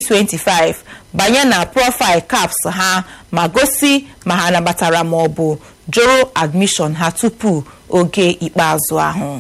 2025 banye na profaịl caps ha ma gosi ma ha nabatara ma ọ bụ jụrụ admishọn ha tupu oge ikpeazụ ahụ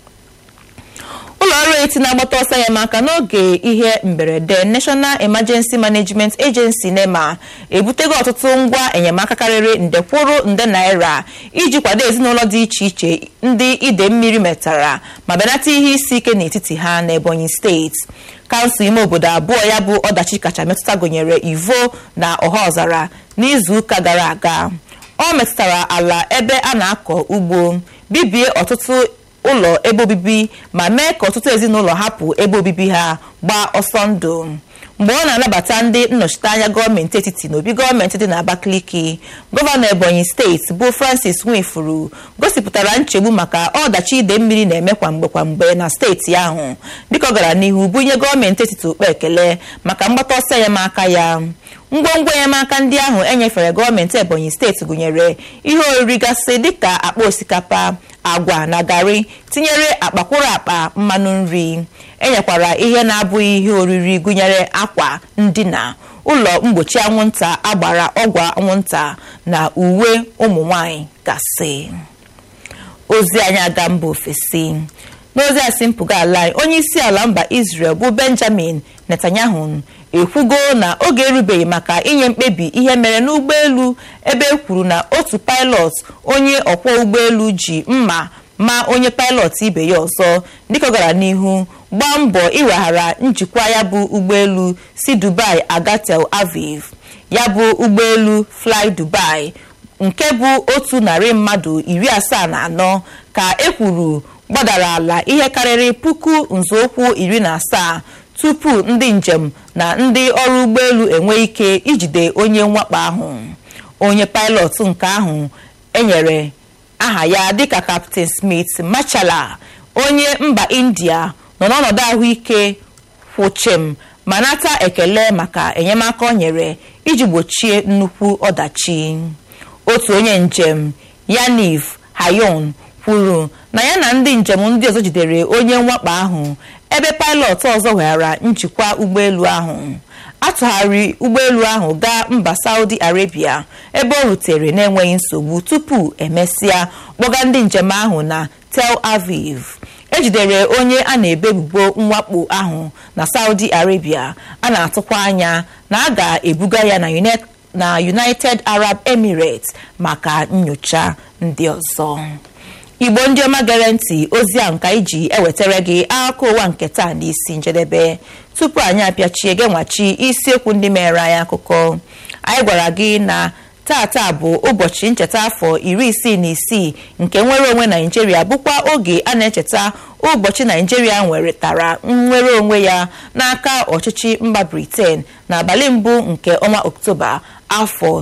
ụlọ ọrụ eti na-agbata ọsọ enyemaka n'oge ihe mberede national emergency management agency nema ebutego ọtụtụ ngwa enyemaka karịrị nde kwụrụ nde naira iji kwado ezinụlọ dị iche iche ndị ide mmiri metara ma benata ihe isi ike n'etiti ha n'ebonyi steeti kansụl ime obodo abụọ ya bụ ọdachi kacha metụta gụnyere ivo na ọhaọzara n'izuụka gara aga ọ metụtara ala ebe a na-akọ ugbo bibie ọtụtụ ụlọ ebe obibi ma mee ka ọtụtụ ezinụlọ hapụ ebe obibi ha gbaa ọsọ ndụ mgbe ọ na-anabata ndị nnọchiteanya gọọmenti etiti n'obi gọọmenti dị n'Abakaliki gọvanọ Ebonyi steeti bụ Francis Nwifuru gosipụtara nchegbu maka ọdachi ide mmiri na-eme kwamgbe kwamgbe na steeti ahụ dịka ọ gara n'ihu bunye gọọmenti etiti okpe ekele maka mgbata ọsọ enyemaka ya ngwongwo enyemaka ndị ahụ enyefere gọọmenti Ebonyi steeti gụnyere ihe oriri gasị dịka akpa osikapa agwa na garị tinyere akpakwụrụ akpa mmanụ nri enyekwara ihe na-abụghị ihe oriri gụnyere akwa ndina ụlọ mgbochi anwụnta agbara ọgwụ anwụnta na uwe ụmụ nwanyị gasị ozi anyị aga mba ofesi n'ozi asị mpụga ala anyị onye isi ala mba Israel bụ Benjamin Netanyahu ekwugo na oge erubeghị maka inye mkpebi ihe mere n'ụgbọelu ebe e kwuru na otu pilot onye ọkwọ ụgbọelu ji mma ma onye pilot ibe ya ọzọ dịka ọ gara n'ihu gbaa mbọ ịweghara njikwa ya bụ ụgbọelu si Dubai aga Tel Aviv ya bụ ụgbọelu Fly Dubai nke bụ otu narị mmadụ iri asaa na anọ ka e kwuru gbadara ala ihe karịrị puku nzọụkwụ iri na asaa tupu ndị njem na ndị ọrụ ụgbọelu enwe ike ijide onye mwakpo ahụ onye pilot nke ahụ enyere aha ya dịka Captain Smith Machala onye mba India nọ n'ọnọdụ ahụike kwụchim ma nata ekele maka enyemaka o nyere iji gbochie nnukwu ọdachi otu onye njem Yaniv Hayon kwuru na ya na ndị njem ndị ọzọ jidere onye mwakpo ahụ ebe pilot ọzọ weghara njikwa ụgbọelu ahụ atụgharị ụgbọelu ahụ gaa mba Saudi Arabia ebe ọ rutere na-enweghị nsogbu tupu emesịa kpọga ndị njem ahụ na Tel Aviv ejidere onye a na-ebo ebubo mwakpo ahụ na Saudi Arabia a na-atụkwa anya na a ga-ebuga ya na United Arab Emirates maka nyocha ndị ọzọ igbo ndị ọma gere ntị ozi a nka iji ewetara gị akụkọ ụwa nke taa n'isi njedebe tupu anyị apịachie gị nwachi isiokwu ndị mere anyị akụkọ anyị gwara gị na tata bụ ụbọchị ncheta afọ iri isii na isii nke nnwere onwe naijiria bụkwa oge a na-echeta ụbọchị naijiria nweretara nnwere onwe ya n'aka ọchịchị mba briten n'abalị mbụ nke ọnwa oktoba afọ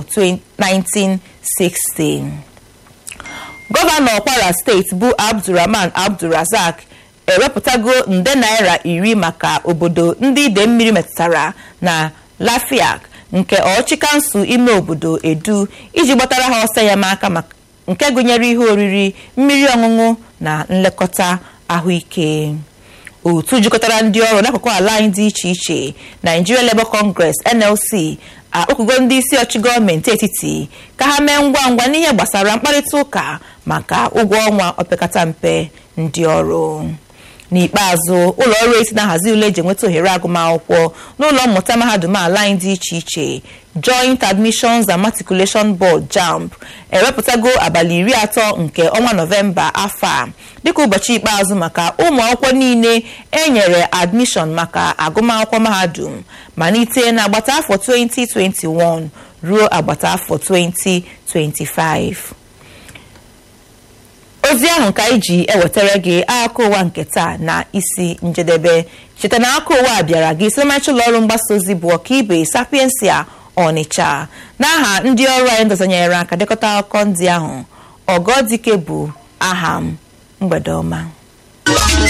1960 gọvanọ kwara steeti bụ abdulrahman abdulrazak ewepụtago nde naira iri maka obodo ndị ide mmiri metụtara na lafiak nke ọchị kansụl ime obodo edu iji gbatara ha ọsọ enyemaka nke gụnyere ihe oriri mmiri ọṅụṅụ na nlekọta ahụike otu jikọtara ndị ọrụ n'akụkụ ala anyị dị iche iche Nigeria Labour Congress NLC akpọkugo ndị isi ọchị gọọmenti etiti ka ha mee ngwa ngwa n'ihe gbasara mkparịta ụka maka ụgwọ ọnwa opekata mpe ndị ọrụ n'ikpeazụ ụlọ ọrụ eti na-ahazi ule eji enweta ohere agụmakwụkwọ n'ụlọ mmụta mahadum ala anyị dị iche iche Joint Admissions and Matriculation Board JAMB ewepụtago abalị iri atọ nke ọnwa nọvemba afọ a dịka ụbọchị ikpeazụ maka ụmụ akwụkwọ niile enyere admishọn maka agụmakwụkwọ mahadum malite n'agbata afọ 2021 ruo agbata afọ 2025 ozi ahụ ka anyị ji ewetara gị akụkọ ụwa nke taa na isi njedebe cheta na akụkọ ụwa bịara gị site ụlọ ọrụ mgbasa ozi bụ ọkaibe sapiensia ọnịcha n'aha ndị ọrụ anyị ndọzanyere aka dekọta akụkọ ndị ahụ ọgọdike bụ aha m mgbede ọma